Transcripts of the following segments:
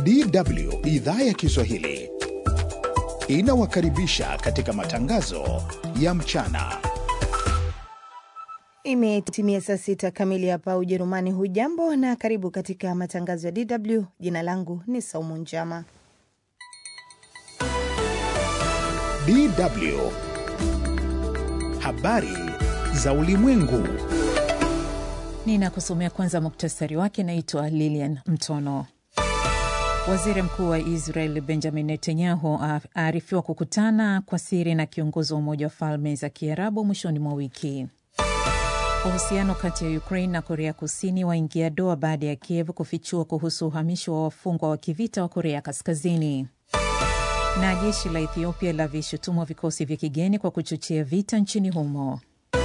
DW idhaa ya Kiswahili inawakaribisha katika matangazo ya mchana. Imetimia saa sita kamili hapa Ujerumani. Hujambo na karibu katika matangazo ya DW. Jina langu ni Saumu Njama. DW habari za ulimwengu. Ninakusomea kwanza muktasari wake. Naitwa Lilian Mtono. Waziri mkuu wa Israel Benjamin Netanyahu aarifiwa kukutana kwa siri na kiongozi wa Umoja wa Falme za Kiarabu mwishoni mwa wiki. Uhusiano kati ya Ukraine na Korea Kusini waingia doa baada ya Kiev kufichua kuhusu uhamisho wa wafungwa wa kivita wa Korea Kaskazini. Na jeshi la Ethiopia la vishutumwa vikosi vya kigeni kwa kuchochea vita nchini humo.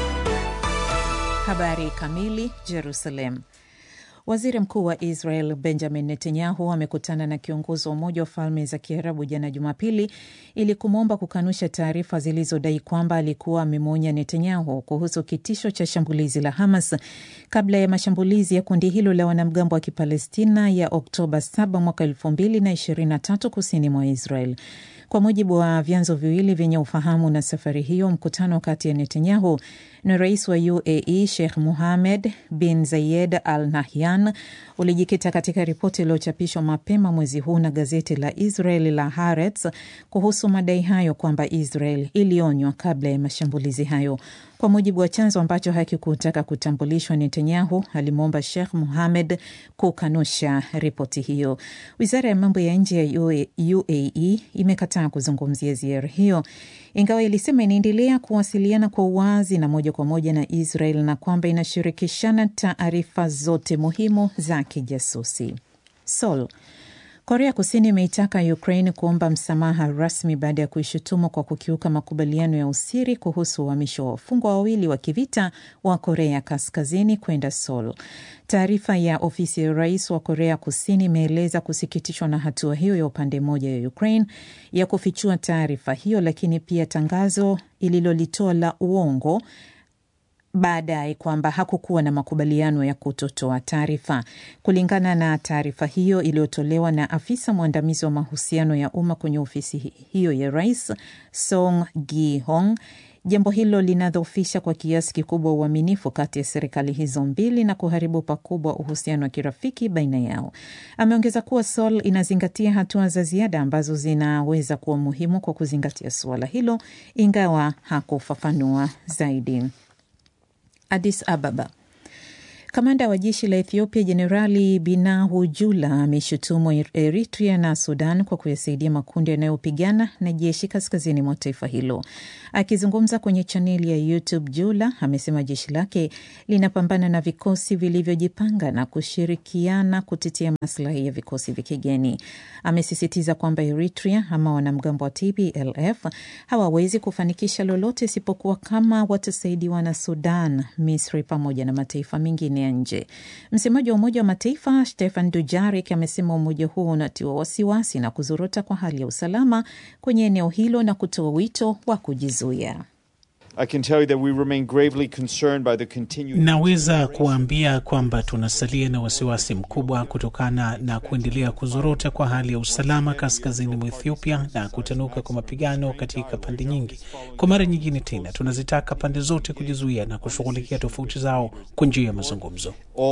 Habari kamili. Jerusalem. Waziri mkuu wa Israel Benjamin Netanyahu amekutana na kiongozi wa Umoja wa Falme za Kiarabu jana Jumapili ili kumwomba kukanusha taarifa zilizodai kwamba alikuwa amemwonya Netanyahu kuhusu kitisho cha shambulizi la Hamas kabla ya mashambulizi ya kundi hilo la wanamgambo wa Kipalestina ya Oktoba 7 mwaka 2023 kusini mwa Israel. Kwa mujibu wa vyanzo viwili vyenye ufahamu na safari hiyo, mkutano kati ya Netanyahu na rais wa UAE Sheikh Mohammed bin Zayed Al Nahyan ulijikita katika ripoti iliyochapishwa mapema mwezi huu na gazeti la Israel la Haaretz kuhusu madai hayo kwamba Israel ilionywa kabla ya mashambulizi hayo. Kwa mujibu wa chanzo ambacho hakikutaka kutambulishwa, Netanyahu alimwomba Sheikh Mohammed kukanusha ripoti hiyo. Wizara ya mambo ya nje ya UAE imekataa kuzungumzia ziara hiyo, ingawa ilisema inaendelea kuwasiliana kwa uwazi na moja kwa moja na Israel na kwamba inashirikishana taarifa zote muhimu za kijasusi. Seoul. Korea Kusini imeitaka Ukraine kuomba msamaha rasmi baada ya kuishutumu kwa kukiuka makubaliano ya usiri kuhusu uhamisho wa wafungwa wawili wa kivita wa Korea Kaskazini kwenda Seoul. Taarifa ya ofisi ya rais wa Korea Kusini imeeleza kusikitishwa na hatua hiyo ya upande mmoja ya Ukraine ya kufichua taarifa hiyo, lakini pia tangazo ililolitoa la uongo baadaye kwamba hakukuwa na makubaliano ya kutotoa taarifa. Kulingana na taarifa hiyo iliyotolewa na afisa mwandamizi wa mahusiano ya umma kwenye ofisi hiyo ya rais Song Gi-hong, jambo hilo linadhoofisha kwa kiasi kikubwa uaminifu kati ya serikali hizo mbili na kuharibu pakubwa uhusiano wa kirafiki baina yao. Ameongeza kuwa Seoul inazingatia hatua za ziada ambazo zinaweza kuwa muhimu kwa kuzingatia suala hilo, ingawa hakufafanua zaidi. Addis Ababa. Kamanda wa jeshi la Ethiopia Jenerali Binahu Jula ameshutumu Eritrea na Sudan kwa kuyasaidia makundi yanayopigana na jeshi kaskazini mwa taifa hilo. Akizungumza kwenye chaneli ya YouTube, Jula amesema jeshi lake linapambana na vikosi vilivyojipanga na kushirikiana kutetea maslahi ya vikosi vya kigeni. Amesisitiza kwamba Eritrea ama wanamgambo wa TPLF hawawezi kufanikisha lolote isipokuwa kama watasaidiwa na Sudan, Misri pamoja na mataifa mengine ya nje. Msemaji wa Umoja wa Mataifa Stefan Dujarik amesema umoja huo unatiwa wasiwasi na kuzorota kwa hali ya usalama kwenye eneo hilo na kutoa wito wa kujizuia. Naweza kuwaambia kwamba tunasalia na wasiwasi mkubwa kutokana na kuendelea kuzorota kwa hali ya usalama kaskazini mwa Ethiopia na kutanuka kwa mapigano katika pande nyingi. Kwa mara nyingine tena, tunazitaka pande zote kujizuia na kushughulikia tofauti zao kwa njia ya mazungumzo.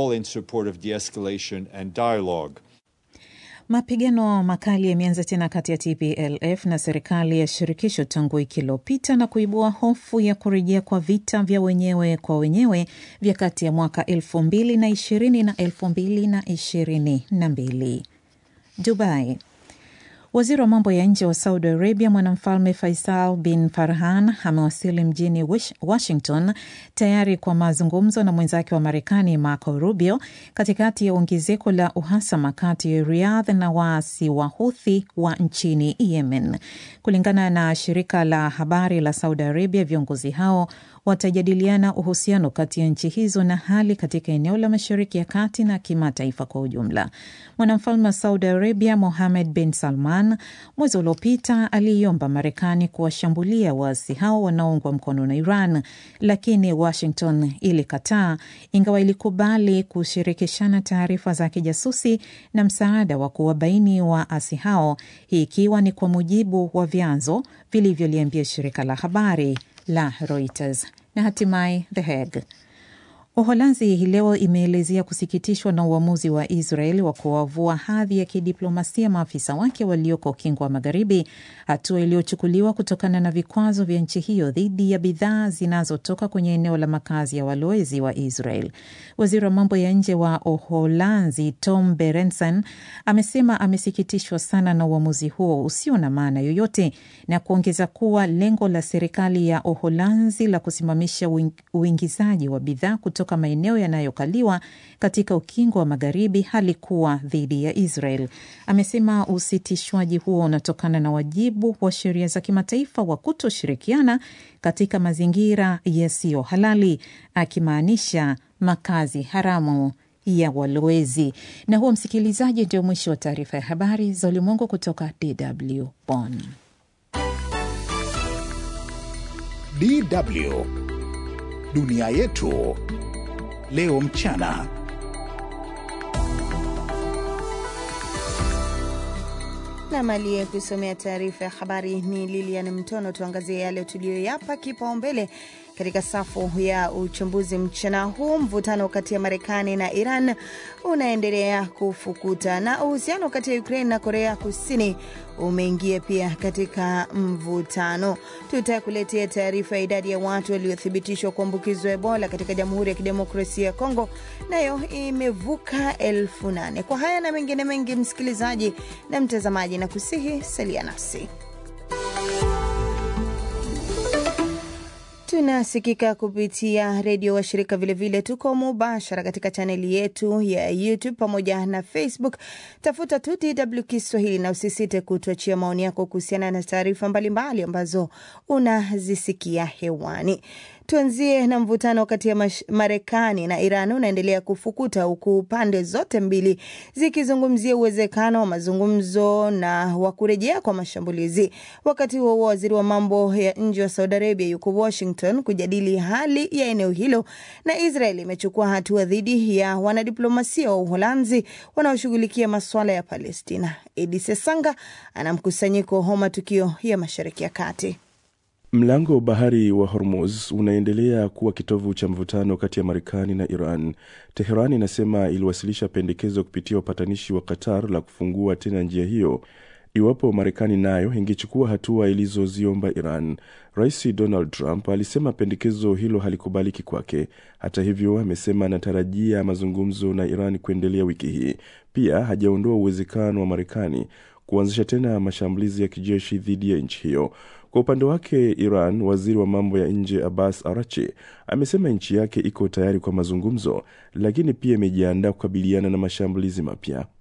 Mapigano makali yameanza tena kati ya TPLF na serikali ya shirikisho tangu wiki iliyopita na kuibua hofu ya kurejea kwa vita vya wenyewe kwa wenyewe vya kati ya mwaka elfu mbili na ishirini na elfu mbili na ishirini na mbili. Dubai. Waziri wa mambo ya nje wa Saudi Arabia mwanamfalme Faisal bin Farhan amewasili mjini Washington tayari kwa mazungumzo na mwenzake wa Marekani Marco Rubio katikati ya ongezeko la uhasama kati ya Riyadh na waasi wa Huthi wa nchini Yemen. Kulingana na shirika la habari la Saudi Arabia, viongozi hao watajadiliana uhusiano kati ya nchi hizo na hali katika eneo la Mashariki ya Kati na kimataifa kwa ujumla. Mwanamfalme wa Saudi Arabia Mohammed bin Salman mwezi uliopita aliiomba Marekani kuwashambulia waasi hao wanaoungwa mkono na Iran, lakini Washington ilikataa, ingawa ilikubali kushirikishana taarifa za kijasusi na msaada wa kuwabaini waasi hao, hii ikiwa ni kwa mujibu wa vyanzo vilivyoliambia shirika la habari la Reuters. Na hatimaye The Hague. Uholanzi hii leo imeelezea kusikitishwa na uamuzi wa Israel wa kuwavua hadhi ya kidiplomasia maafisa wake walioko ukingo wa Magharibi, hatua iliyochukuliwa kutokana na vikwazo vya nchi hiyo dhidi ya bidhaa zinazotoka kwenye eneo la makazi ya walowezi wa Israel. Waziri wa mambo ya nje wa Uholanzi Tom Berendsen amesema amesikitishwa sana na uamuzi huo usio na maana yoyote, na kuongeza kuwa lengo la serikali ya Uholanzi la kusimamisha uingizaji wa bidhaa kutoka maeneo yanayokaliwa katika ukingo wa magharibi halikuwa dhidi ya Israel. Amesema usitishwaji huo unatokana na wajibu wa sheria za kimataifa wa kutoshirikiana katika mazingira yasiyo halali, akimaanisha makazi haramu ya walowezi. Na huo, msikilizaji, ndio mwisho wa taarifa ya habari za ulimwengu kutoka DW Bonn. DW dunia yetu leo mchana. Nam aliye kusomea taarifa ya habari ni Lilian Mtono. Tuangazie yale tuliyoyapa kipaumbele katika safu ya uchambuzi mchana huu. Mvutano kati ya Marekani na Iran unaendelea kufukuta na uhusiano kati ya Ukraine na Korea Kusini umeingia pia katika mvutano. Tutakuletea taarifa ya idadi ya watu waliothibitishwa kuambukizwa Ebola katika Jamhuri ya Kidemokrasia ya Kongo, nayo imevuka elfu nane. Kwa haya na mengine mengi, msikilizaji na mtazamaji, na kusihi salia nasi. Tunasikika kupitia redio wa shirika vilevile, tuko mubashara katika chaneli yetu ya YouTube pamoja na Facebook. Tafuta tu DW Kiswahili na usisite kutuachia maoni yako kuhusiana na taarifa mbalimbali ambazo unazisikia hewani. Tuanzie na mvutano kati ya Marekani na Iran unaendelea kufukuta huku pande zote mbili zikizungumzia uwezekano wa mazungumzo na wa kurejea kwa mashambulizi. Wakati huo huo, waziri wa mambo ya nje wa Saudi Arabia yuko Washington kujadili hali ya eneo hilo, na Israel imechukua hatua dhidi ya wanadiplomasia wa Uholanzi wanaoshughulikia masuala ya Palestina. Edi Sesanga ana mkusanyiko wa matukio ya Mashariki ya Kati. Mlango wa bahari wa Hormuz unaendelea kuwa kitovu cha mvutano kati ya Marekani na Iran. Teheran inasema iliwasilisha pendekezo kupitia wapatanishi wa Qatar la kufungua tena njia hiyo iwapo Marekani nayo ingechukua hatua ilizoziomba Iran. Rais Donald Trump alisema pendekezo hilo halikubaliki kwake. Hata hivyo, amesema anatarajia mazungumzo na Iran kuendelea wiki hii. Pia hajaondoa uwezekano wa Marekani kuanzisha tena mashambulizi ya kijeshi dhidi ya nchi hiyo. Kwa upande wake Iran, waziri wa mambo ya nje Abbas Arachi amesema nchi yake iko tayari kwa mazungumzo, lakini pia imejiandaa kukabiliana na mashambulizi mapya.